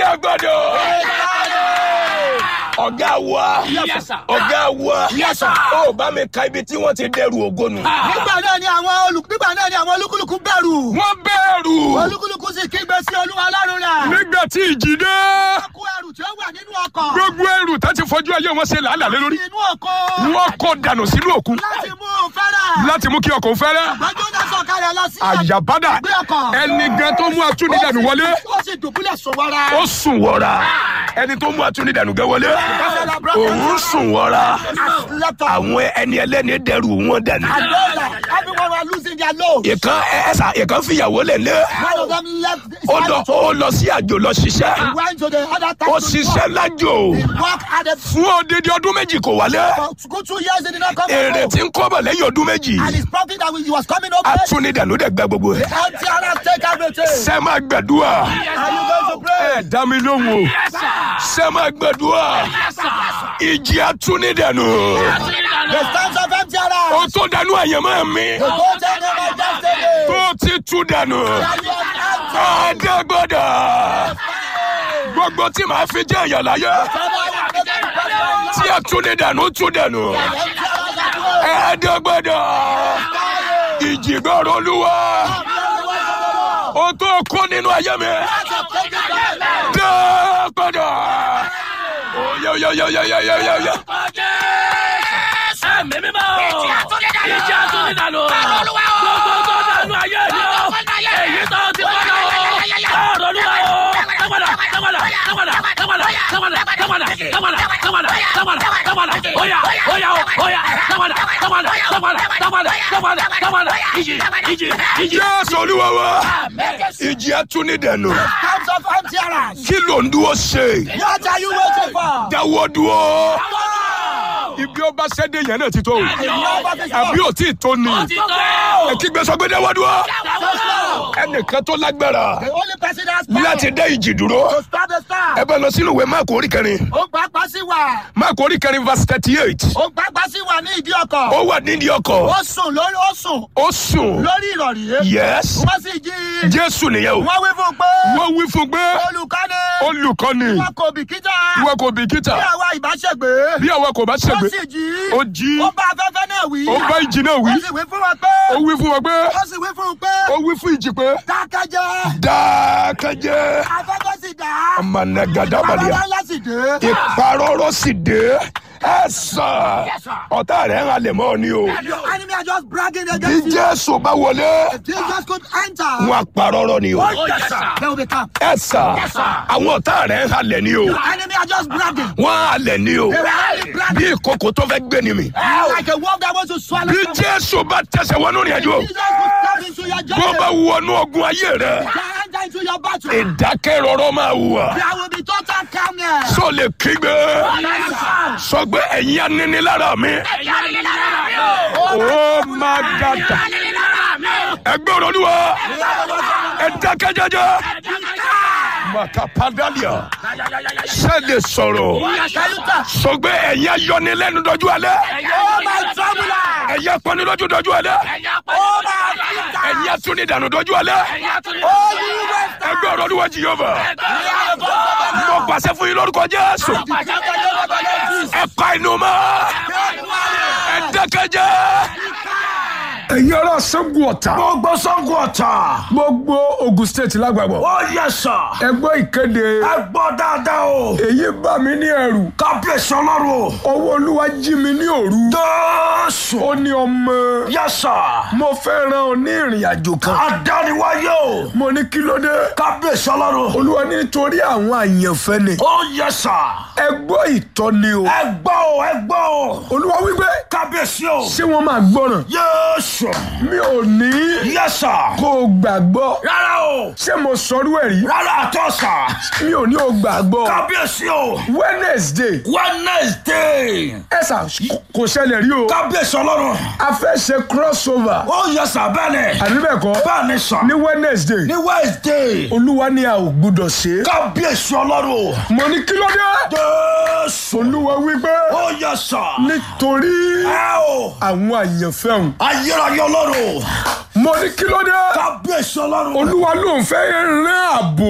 àdàgbàdà ọ̀gá wa Yes, sir. ọ̀gá wa Yes, sir. ó bá mi ka ibi tí wọ́n ti dẹrù ògo nù. nígbà náà ni àwọn olù nígbà náà ni àwọn olúkúlùkù bẹ̀rù wọ́n bẹ̀rù olúkúlùkù sì kígbe sí olúwa ọlọ́run rẹ̀ nígbà tí ìjì dé kó ẹrù tí ó wà nínú ọkọ̀ gbogbo ẹrù tá ti fojú ayé wọn ṣe làálàá lé lórí inú ọkọ̀ wọ́n kó dànù sínú òkun láti mú un fẹ́rẹ̀ láti mú kí ọkọ̀ fẹ́rẹ́ gbọ́dọ̀ náà sọ̀kalẹ̀ lọ sí àyàbádà Gbé ọkọ̀. ẹni gan tó mú atúndìdànù wọlé ó sì dùbúlẹ̀ sùn wọ́ra ó sùn wọra ẹni tó mú atúndìdànù gẹ wọlé òun sùn wọra àwọn ẹni ẹlẹ́ni dẹrù wọn dànù. everyone was losing their load ìkan ẹsà ìkan fìyàwó lẹ̀ lé one of them left his ó lọ ó lọ sí àjò lọ ṣiṣẹ́ went to the other town ó to ṣiṣẹ́ lájò work work at the fún odidi ọdún méjì kò wálé for good two years he did not come èrè home tí ń kọ́bọ̀ lẹ́yìn ọdún méjì and his profit that he was coming over atúndìdànù dẹ̀ gba gbogbo ẹ̀. empty and take everything ṣé máa gbàdúrà are you going to pray ẹ dá mi lóhùn o ṣé máa gbàdúrà ìjì atúndìdànù the stands of empty ó around tó dànù àyànmọ́ mi the gold and the my destiny tó ti tú dànù àdàgbàdà gbogbo tí màá fi jẹ́ ìyà láyé tí atúndìdànù tú dànù àdàgbàdà ìjì gbọ́rọ̀ olúwa ó tó kó nínú ayé mi dàgbàdà oyayayayayayaya. Ẹ̀mí mímọ́ o. Ìjì àtúndínlànà. Gbogbo tó dànù ayé mi o. Èyí tó ti kọ́ lọ o. Ọ̀rọ̀ olúwa o. Tẹ́wọ̀dà tẹ́wọ̀dà tẹ́wọ̀dà tẹ́wọ̀dà tẹ́wọ̀dà tẹ́wọ̀dà tẹ́wọ̀dà tẹ́wọ̀dà tẹ́wọ̀dà tẹ́wọ̀dà oya oya o oya tẹ́wọ̀dà tẹ́wọ̀dà tẹ́wọ̀dà tẹ́wọ̀dà tẹ́wọ̀dà tẹ́wọ̀dà ìjì ìjì ìjì. jésù olúwa wa ìjì atúnidẹ̀nu stands of empty around kí ló ń dúró ṣe what are you waiting for dáwọ́ dúró ibi ọba sẹ́dẹ̀ yẹn náà ti tó o àbí ò tí ì tó ni Ti tó. ẹ kí gbé sọ pé dáwọ́ dúró ẹnìkan tó lágbára the only person that has power láti dá ìjì dúró to stop the ẹ storm bá lọ sínú ìwé máàkù orí kẹrin ó gbàgbá sí wa máàkù orí kẹrin verse thirty eight ó gbàgbá sí wa ní ìdí ọkọ̀ ó wà nídìí ọkọ̀ ó sùn lórí ó sùn ó sùn lórí ìrọ̀rí yes wọ́n sì jí jésù nìyẹn o wọ́n wí fún un pé wọ́n wí fún pé olùkọ́ni olùkọ́ni wọn kò bìkítà wọn kò bìkítà bí àwa ìbáṣẹ̀gbé bí àwa kò bá ó ṣègbè sì jí ó jí ó bá afẹ́fẹ́ náà wí ó bá ìjì náà wí ó sì wí fún wọn pé ó wí fún wọn pé ó sì wí fún un pé ó wí fún ìjì pé dákẹ́jẹ́ dákẹ́jẹ́ afẹ́fẹ́ sì dá ọmọnàgàdàbàdìyà afẹ́fẹ́ ńlá sì dé ìparọ́rọ́ sì dé ẹ sàn ọ̀tá rẹ̀ ń halẹ̀ mọ́ ni o your enemy are just bragging bí against you jésù bá wọlé Jesus could enter wọn àparọ́rọ́ ni o Oh, yes, sir. there will be calm ẹ sàn àwọn ọ̀tá rẹ̀ ń halẹ̀ ni o enemy are just bragging wọ́n halẹ̀ ni o they were only bí bragging ìkòkò tó fẹ́ gbé ni mi like a wolf that wants to swallow bí someone. jésù bá tẹsẹ̀ wọnú rìn àjò Jesus could step into your bó bá journey wọnú ogun ayé rẹ can enter into your battle ìdákẹ́rọ́rọ́ máa wà there will be total calmness sọ lè kígbe sọ pé ẹ̀yin aninilára mi ó máa dàda ẹgbẹ́ olúwa ẹ dákẹ́ jẹ́jẹ́ makapadalia ṣe lè sọ̀rọ̀ sọ pé ẹ̀yin ayọ́nilẹ́nu dọ́jú alẹ́ oh my troubler ẹ̀yin apọ́nilójú dọ́jú alẹ́ oh my afflictor ẹ̀yin atúnidànù dọ́jú alẹ́ oh you waster ẹgbẹ́ olúwa jìyọ́bà mo pàṣẹ fún yín lórúkọ jésù ẹ pa inú mọ́ ẹ dákẹ́jẹ́. ẹ̀yin ará Ṣàngó Ọ̀tà gbogbo sango ọ̀tà. gbogbo Ogun State lágbàgbọ́ ó yẹ sà. ẹ gbọ́ ìkéde ẹ gbọ́ dáadáa o. èyí bà mí ní ẹ̀rù kábíyèsí ọlọ́run o. ọwọ́ olúwa jí mi ní òru jésù. ó ní ọmọ yẹ sà. mo fẹ́ rán ọ ní ìrìn àjò kan adániwáyé o. mo ní kí ló dé kábíyèsí ọlọ́run. olúwa ní nítorí àwọn àyànfẹ́ ni ó yẹ sà. ẹ gbọ́ ìtọ́ni o ẹ gbọ́ o ẹ gbọ́ o. olúwa wípé kábíyèsí o. ṣé wọ́n máa gbọ́ràn yéésù. mi ò ní yẹ sà. kó o gbàgbọ́ rárá o. ṣé mo sọrú ẹ̀ rí rárá àtọ́ sà. mi ò ní o gbàgbọ́ kábíyèsí o. Wednesday wednesday. ẹ sà kò ṣẹlẹ̀ rí o kábíyèsí ọlọ́run. a fẹ́ ṣe crossover ó yẹ sà bẹ́ẹ̀ ni. àbí bẹ́ẹ̀ kọ́ bẹ́ẹ̀ ni sà. ní Wednesday ní wednesday. olúwa ní a ò gbúdọ̀ ṣe é kábíyèsí ọlọ́run. mo ní kí ló dé jésù. olúwa wípé ó yẹ sà. nítorí ẹ o. àwọn àyànfẹ́ òun ayérayé ọlọ́run. mo ní kí ló dé kábíyèsí ọlọ́run. olúwa ló ń fẹ́ rán ààbò